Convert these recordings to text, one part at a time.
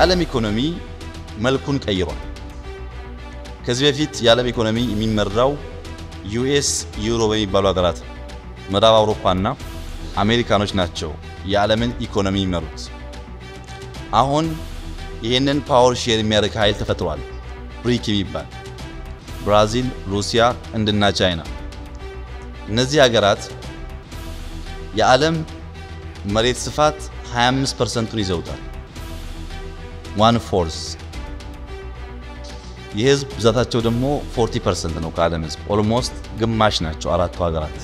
የዓለም ኢኮኖሚ መልኩን ቀይሯል። ከዚህ በፊት የዓለም ኢኮኖሚ የሚመራው ዩኤስ፣ ዩሮ በሚባሉ ሀገራት ምዕራብ አውሮፓና አሜሪካኖች ናቸው የዓለምን ኢኮኖሚ የሚመሩት። አሁን ይህንን ፓወር ሼር የሚያደርግ ኃይል ተፈጥሯል። ብሪክ የሚባል ብራዚል፣ ሩሲያ፣ ህንድና ቻይና። እነዚህ ሀገራት የዓለም መሬት ስፋት 25 ፐርሰንቱን ይዘውታል። ዋን ፎርስ የህዝብ ብዛታቸው ደግሞ 40 ፐርሰንት ነው ከዓለም ህዝብ ኦልሞስት ግማሽ ናቸው አራቱ ሀገራት።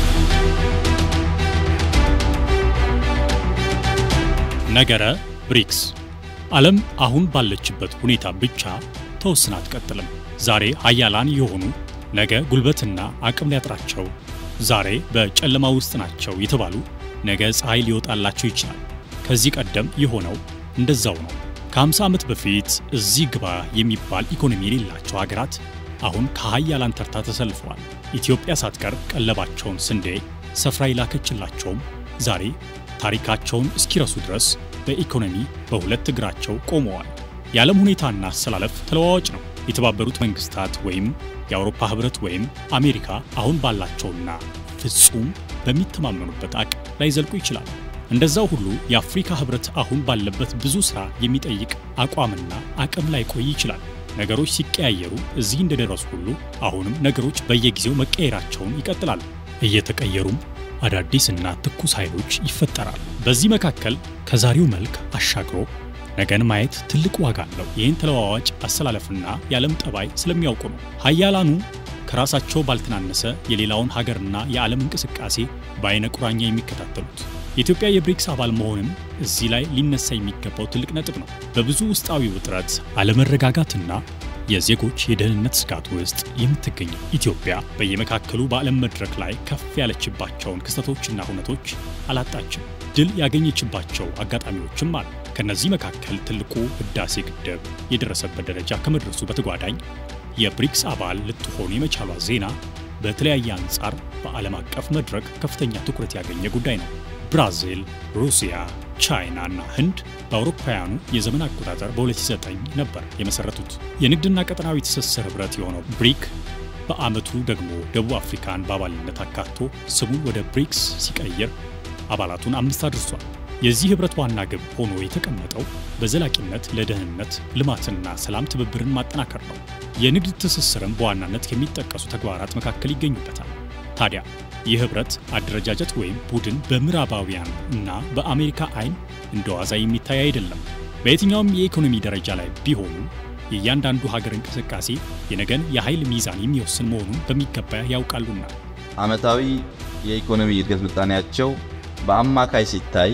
ነገረ ብሪክስ ዓለም አሁን ባለችበት ሁኔታ ብቻ ተወስና አትቀጥልም። ዛሬ ሀያላን የሆኑ ነገ ጉልበትና አቅም ሊያጥራቸው፣ ዛሬ በጨለማ ውስጥ ናቸው የተባሉ ነገ ፀሐይ ሊወጣላቸው ይችላል። ከዚህ ቀደም የሆነው እንደዛው ነው። ከ50 ዓመት በፊት እዚህ ግባ የሚባል ኢኮኖሚ የሌላቸው ሀገራት አሁን ከሀያላን ተርታ ተሰልፈዋል። ኢትዮጵያ ሳትቀር ቀለባቸውን ስንዴ ሰፍራ ይላከችላቸውም ዛሬ ታሪካቸውን እስኪረሱ ድረስ በኢኮኖሚ በሁለት እግራቸው ቆመዋል። የዓለም ሁኔታና አሰላለፍ ተለዋዋጭ ነው። የተባበሩት መንግስታት ወይም የአውሮፓ ህብረት ወይም አሜሪካ አሁን ባላቸውና ፍጹም በሚተማመኑበት አቅም ላይ ዘልቁ ይችላል። እንደዛው ሁሉ የአፍሪካ ህብረት አሁን ባለበት ብዙ ሥራ የሚጠይቅ አቋምና አቅም ላይ ቆይ ይችላል። ነገሮች ሲቀያየሩ እዚህ እንደደረሱ ሁሉ አሁንም ነገሮች በየጊዜው መቀየራቸውን ይቀጥላሉ። እየተቀየሩም አዳዲስና ትኩስ ኃይሎች ይፈጠራሉ። በዚህ መካከል ከዛሬው መልክ አሻግሮ ነገን ማየት ትልቅ ዋጋ አለው። ይህን ተለዋዋጭ አሰላለፍና የዓለም ጠባይ ስለሚያውቁ ነው። ሀያላኑ ከራሳቸው ባልተናነሰ የሌላውን ሀገርና የዓለም እንቅስቃሴ በአይነ ቁራኛ የሚከታተሉት። የኢትዮጵያ የብሪክስ አባል መሆንም እዚህ ላይ ሊነሳ የሚገባው ትልቅ ነጥብ ነው። በብዙ ውስጣዊ ውጥረት፣ አለመረጋጋትና የዜጎች የደህንነት ስጋት ውስጥ የምትገኘው ኢትዮጵያ በየመካከሉ በዓለም መድረክ ላይ ከፍ ያለችባቸውን ክስተቶችና ሁነቶች አላጣችም። ድል ያገኘችባቸው አጋጣሚዎችም አሉ። ከነዚህ መካከል ትልቁ ህዳሴ ግድብ የደረሰበት ደረጃ ከመድረሱ በተጓዳኝ የብሪክስ አባል ልትሆን የመቻሏ ዜና በተለያየ አንጻር በዓለም አቀፍ መድረክ ከፍተኛ ትኩረት ያገኘ ጉዳይ ነው። ብራዚል፣ ሩሲያ፣ ቻይና እና ህንድ በአውሮፓውያኑ የዘመን አቆጣጠር በ2009 ነበር የመሰረቱት። የንግድና ቀጠናዊ ትስስር ህብረት የሆነው ብሪክ በዓመቱ ደግሞ ደቡብ አፍሪካን በአባልነት አካቶ ስሙን ወደ ብሪክስ ሲቀይር አባላቱን አምስት አድርሷል። የዚህ ህብረት ዋና ግብ ሆኖ የተቀመጠው በዘላቂነት ለደህንነት ልማትና ሰላም ትብብርን ማጠናከር ነው። የንግድ ትስስርም በዋናነት ከሚጠቀሱ ተግባራት መካከል ይገኙበታል። ታዲያ ይህ ህብረት አደረጃጀት ወይም ቡድን በምዕራባውያን እና በአሜሪካ አይን እንደ ዋዛ የሚታይ አይደለም። በየትኛውም የኢኮኖሚ ደረጃ ላይ ቢሆኑ የእያንዳንዱ ሀገር እንቅስቃሴ የነገን የኃይል ሚዛን የሚወስን መሆኑን በሚገባ ያውቃሉና ዓመታዊ የኢኮኖሚ እድገት ምጣኔያቸው በአማካይ ሲታይ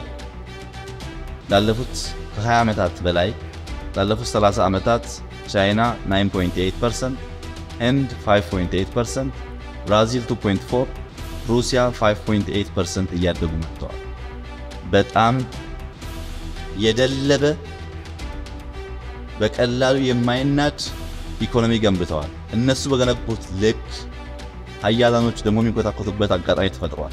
ላለፉት ከ20 ዓመታት በላይ ላለፉት 30 ዓመታት ቻይና 9.8%፣ ህንድ 5.8%፣ ብራዚል 2.4፣ ሩሲያ 5.8% እያደጉ መጥተዋል። በጣም የደለበ በቀላሉ የማይናድ ኢኮኖሚ ገንብተዋል። እነሱ በገነቡት ልክ ሀያላኖች ደግሞ የሚንኮታኮቱበት አጋጣሚ ተፈጥሯል።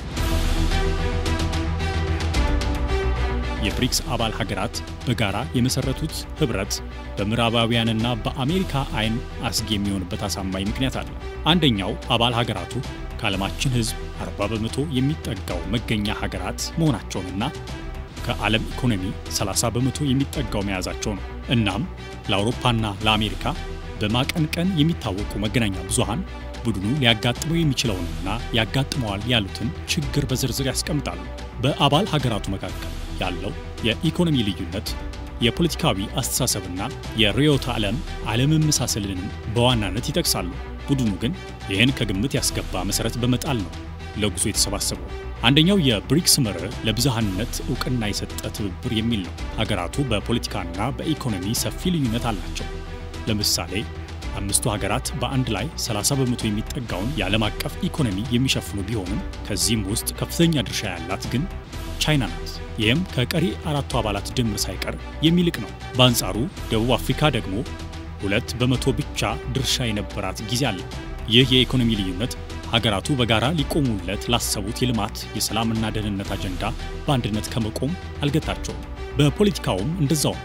የብሪክስ አባል ሀገራት በጋራ የመሰረቱት ህብረት በምዕራባውያንና በአሜሪካ አይን አስጊ የሚሆንበት አሳማኝ ምክንያት አለ። አንደኛው አባል ሀገራቱ ከዓለማችን ህዝብ 40 በመቶ የሚጠጋው መገኛ ሀገራት መሆናቸውንና ከዓለም ኢኮኖሚ 30 በመቶ የሚጠጋው መያዛቸው ነው። እናም ለአውሮፓና ለአሜሪካ በማቀንቀን የሚታወቁ መገናኛ ብዙሃን ቡድኑ ሊያጋጥመው የሚችለውንና ያጋጥመዋል ያሉትን ችግር በዝርዝር ያስቀምጣሉ። በአባል ሀገራቱ መካከል ያለው የኢኮኖሚ ልዩነት የፖለቲካዊ አስተሳሰብና የርዕዮተ ዓለም አለመመሳሰልንም በዋናነት ይጠቅሳሉ። ቡድኑ ግን ይህን ከግምት ያስገባ መሰረት በመጣል ነው ለጉዞ የተሰባሰበው። አንደኛው የብሪክስ መርህ ለብዝሃነት እውቅና የሰጠ ትብብር የሚል ነው። ሀገራቱ በፖለቲካና በኢኮኖሚ ሰፊ ልዩነት አላቸው። ለምሳሌ አምስቱ ሀገራት በአንድ ላይ 30 በመቶ የሚጠጋውን የዓለም አቀፍ ኢኮኖሚ የሚሸፍኑ ቢሆንም ከዚህም ውስጥ ከፍተኛ ድርሻ ያላት ግን ቻይና ናት። ይህም ከቀሪ አራቱ አባላት ድምር ሳይቀር የሚልቅ ነው። በአንጻሩ ደቡብ አፍሪካ ደግሞ ሁለት በመቶ ብቻ ድርሻ የነበራት ጊዜ አለ። ይህ የኢኮኖሚ ልዩነት ሀገራቱ በጋራ ሊቆሙለት ላሰቡት የልማት የሰላምና ደህንነት አጀንዳ በአንድነት ከመቆም አልገታቸውም። በፖለቲካውም እንደዛው ነው።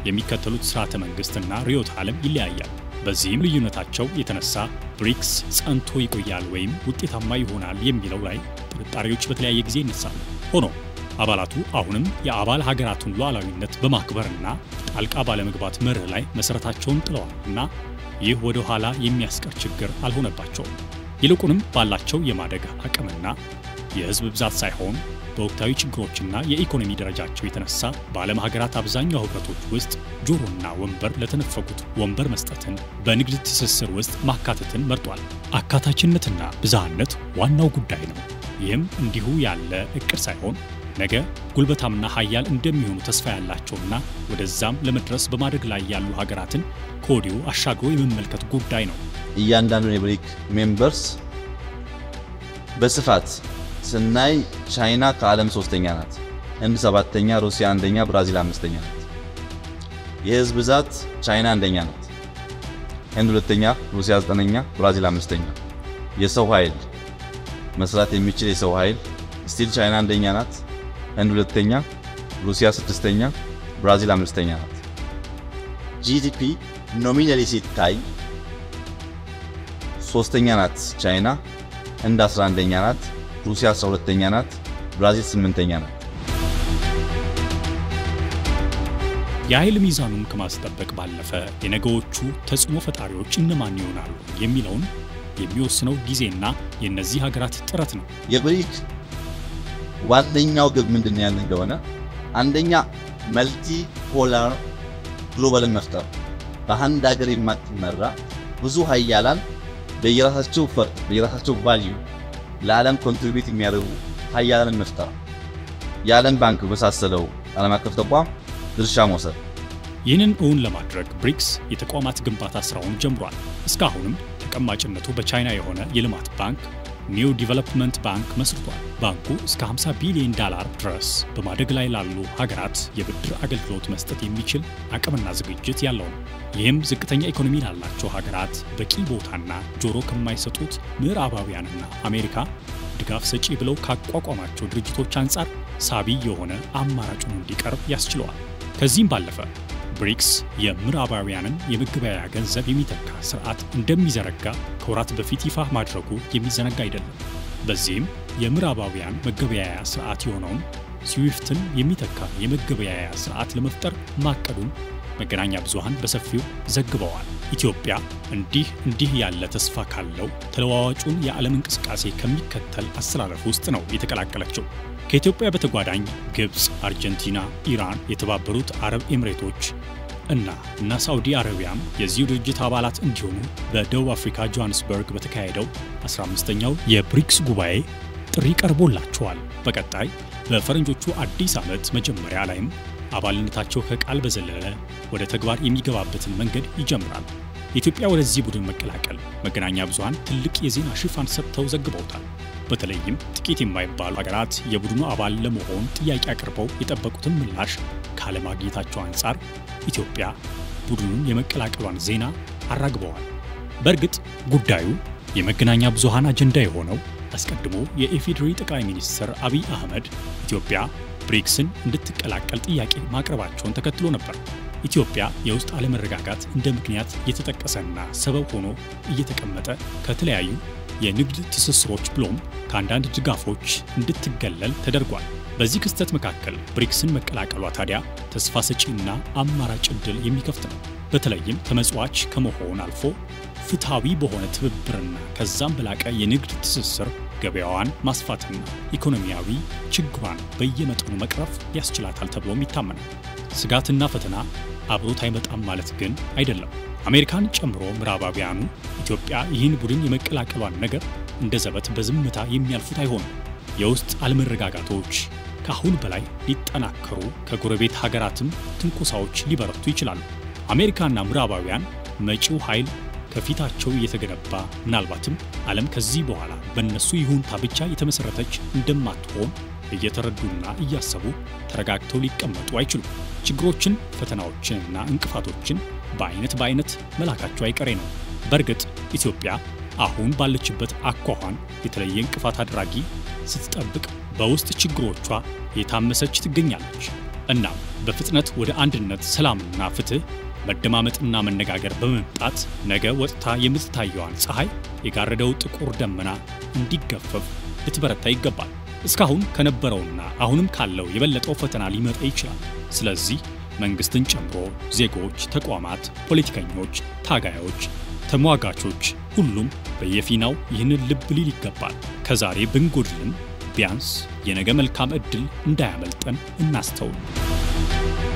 የሚከተሉት ስርዓተ መንግስትና ርዕዮተ ዓለም ይለያያል። በዚህም ልዩነታቸው የተነሳ ብሪክስ ጸንቶ ይቆያል ወይም ውጤታማ ይሆናል የሚለው ላይ ጥርጣሬዎች በተለያየ ጊዜ ይነሳሉ። ሆኖ አባላቱ አሁንም የአባል ሀገራቱን ሉዓላዊነት በማክበርና ጣልቃ ባለመግባት መርህ ላይ መሰረታቸውን ጥለዋል እና ይህ ወደ ኋላ የሚያስቀር ችግር አልሆነባቸውም። ይልቁንም ባላቸው የማደግ አቅምና የህዝብ ብዛት ሳይሆን በወቅታዊ ችግሮችና የኢኮኖሚ ደረጃቸው የተነሳ በዓለም ሀገራት አብዛኛው ህብረቶች ውስጥ ጆሮና ወንበር ለተነፈጉት ወንበር መስጠትን፣ በንግድ ትስስር ውስጥ ማካተትን መርጧል። አካታችነትና ብዝሃነት ዋናው ጉዳይ ነው። ይህም እንዲሁ ያለ እቅድ ሳይሆን ነገ ጉልበታምና ሀያል እንደሚሆኑ ተስፋ ያላቸውና ወደዛም ለመድረስ በማደግ ላይ ያሉ ሀገራትን ከወዲሁ አሻግሮ የመመልከት ጉዳይ ነው። እያንዳንዱን የብሪክ ሜምበርስ በስፋት ስናይ ቻይና ከዓለም ሶስተኛ ናት፣ ህንድ ሰባተኛ፣ ሩሲያ አንደኛ፣ ብራዚል አምስተኛ ናት። የህዝብ ብዛት ቻይና አንደኛ ናት፣ ህንድ ሁለተኛ፣ ሩሲያ ዘጠነኛ፣ ብራዚል አምስተኛ። የሰው ኃይል መስራት የሚችል የሰው ኃይል ስቲል ቻይና አንደኛ ናት፣ ህንድ ሁለተኛ፣ ሩሲያ ስድስተኛ፣ ብራዚል አምስተኛ ናት። ጂዲፒ ኖሚናሊ ሲታይ ሶስተኛ ናት ቻይና፣ ህንድ 11ኛ ናት፣ ሩሲያ 12ኛ ናት፣ ብራዚል 8ኛ ናት። የኃይል ሚዛኑን ከማስጠበቅ ባለፈ የነገዎቹ ተጽዕኖ ፈጣሪዎች እነማን ይሆናሉ የሚለውን የሚወስነው ጊዜና የእነዚህ ሀገራት ጥረት ነው። የብሪክ ዋነኛው ግብ ምንድን ያለ እንደሆነ አንደኛ መልቲ ፖላር ግሎባልን መፍጠር፣ በአንድ ሀገር የማትመራ ብዙ ሀያላን በየራሳቸው ፈርጥ በየራሳቸው ቫልዩ ለዓለም ኮንትሪቢዩት የሚያደርጉ ሀያላንን መፍጠር፣ የዓለም ባንክ በመሳሰለው ዓለም አቀፍ ተቋም ድርሻ መውሰድ። ይህንን እውን ለማድረግ ብሪክስ የተቋማት ግንባታ ስራውን ጀምሯል። እስካሁንም ተቀማጭነቱ በቻይና የሆነ የልማት ባንክ ኒው ዲቨሎፕመንት ባንክ መስርቷል። ባንኩ እስከ 50 ቢሊዮን ዶላር ድረስ በማደግ ላይ ላሉ ሀገራት የብድር አገልግሎት መስጠት የሚችል አቅምና ዝግጅት ያለው ነው። ይህም ዝቅተኛ ኢኮኖሚ ላላቸው ሀገራት በቂ ቦታና ጆሮ ከማይሰጡት ምዕራባውያንና አሜሪካ ድጋፍ ሰጪ ብለው ካቋቋማቸው ድርጅቶች አንጻር ሳቢ የሆነ አማራጩን እንዲቀርብ ያስችለዋል። ከዚህም ባለፈ ብሪክስ የምዕራባውያንን የመገበያያ ገንዘብ የሚተካ ስርዓት እንደሚዘረጋ ከወራት በፊት ይፋ ማድረጉ የሚዘነጋ አይደለም። በዚህም የምዕራባውያን መገበያያ ስርዓት የሆነውን ስዊፍትን የሚተካ የመገበያያ ስርዓት ለመፍጠር ማቀዱን መገናኛ ብዙሃን በሰፊው ዘግበዋል። ኢትዮጵያ እንዲህ እንዲህ ያለ ተስፋ ካለው ተለዋዋጩን የዓለም እንቅስቃሴ ከሚከተል አሰላለፍ ውስጥ ነው የተቀላቀለችው። ከኢትዮጵያ በተጓዳኝ ግብፅ፣ አርጀንቲና፣ ኢራን፣ የተባበሩት አረብ ኤምሬቶች እና እና ሳዑዲ አረቢያም የዚሁ ድርጅት አባላት እንዲሆኑ በደቡብ አፍሪካ ጆሃንስበርግ በተካሄደው 15ኛው የብሪክስ ጉባኤ ጥሪ ቀርቦላቸዋል። በቀጣይ በፈረንጆቹ አዲስ ዓመት መጀመሪያ ላይም አባልነታቸው ከቃል በዘለለ ወደ ተግባር የሚገባበትን መንገድ ይጀምራል። ኢትዮጵያ ወደዚህ ቡድን መቀላቀል መገናኛ ብዙሃን ትልቅ የዜና ሽፋን ሰጥተው ዘግበውታል። በተለይም ጥቂት የማይባሉ ሀገራት የቡድኑ አባል ለመሆን ጥያቄ አቅርበው የጠበቁትን ምላሽ ካለማግኘታቸው አንጻር ኢትዮጵያ ቡድኑን የመቀላቀሏን ዜና አራግበዋል። በእርግጥ ጉዳዩ የመገናኛ ብዙሃን አጀንዳ የሆነው አስቀድሞ የኢፌዴሪ ጠቅላይ ሚኒስትር አብይ አህመድ ኢትዮጵያ ብሪክስን እንድትቀላቀል ጥያቄ ማቅረባቸውን ተከትሎ ነበር። ኢትዮጵያ የውስጥ አለመረጋጋት እንደ ምክንያት የተጠቀሰና ሰበብ ሆኖ እየተቀመጠ ከተለያዩ የንግድ ትስስሮች ብሎም ከአንዳንድ ድጋፎች እንድትገለል ተደርጓል። በዚህ ክስተት መካከል ብሪክስን መቀላቀሏ ታዲያ ተስፋ ሰጪና አማራጭ ዕድል የሚከፍት ነው። በተለይም ተመጽዋች ከመሆን አልፎ ፍትሐዊ በሆነ ትብብርና ከዛም በላቀ የንግድ ትስስር ገበያዋን ማስፋትና ኢኮኖሚያዊ ችግሯን በየመጠኑ መቅረፍ ያስችላታል ተብሎም ይታመናል። ስጋትና ፈተና አብሮት አይመጣም ማለት ግን አይደለም። አሜሪካን ጨምሮ ምዕራባውያኑ ኢትዮጵያ ይህን ቡድን የመቀላቀሏን ነገር እንደ ዘበት በዝምታ የሚያልፉት አይሆንም። የውስጥ አለመረጋጋቶች ከአሁን በላይ ሊጠናከሩ፣ ከጎረቤት ሀገራትም ትንኮሳዎች ሊበረቱ ይችላሉ። አሜሪካና ምዕራባውያን መጪው ኃይል ከፊታቸው እየተገነባ ምናልባትም ዓለም ከዚህ በኋላ በእነሱ ይሁንታ ብቻ የተመሠረተች እንደማትሆን እየተረዱና እያሰቡ ተረጋግተው ሊቀመጡ አይችሉም። ችግሮችን፣ ፈተናዎችንና እንቅፋቶችን በአይነት በአይነት መላካቸው አይቀሬ ነው። በእርግጥ ኢትዮጵያ አሁን ባለችበት አኳኋን የተለየ እንቅፋት አድራጊ ስትጠብቅ በውስጥ ችግሮቿ የታመሰች ትገኛለች። እናም በፍጥነት ወደ አንድነት፣ ሰላምና ፍትህ፣ መደማመጥና መነጋገር በመምጣት ነገ ወጥታ የምትታየዋን ፀሐይ የጋረደው ጥቁር ደመና እንዲገፈፍ ልትበረታ ይገባል። እስካሁን ከነበረውና አሁንም ካለው የበለጠው ፈተና ሊመጣ ይችላል። ስለዚህ መንግስትን ጨምሮ ዜጎች፣ ተቋማት፣ ፖለቲከኞች፣ ታጋዮች፣ ተሟጋቾች ሁሉም በየፊናው ይህንን ልብ ሊል ይገባል። ከዛሬ ብንጎድልም ቢያንስ የነገ መልካም ዕድል እንዳያመልጠን እናስተውል።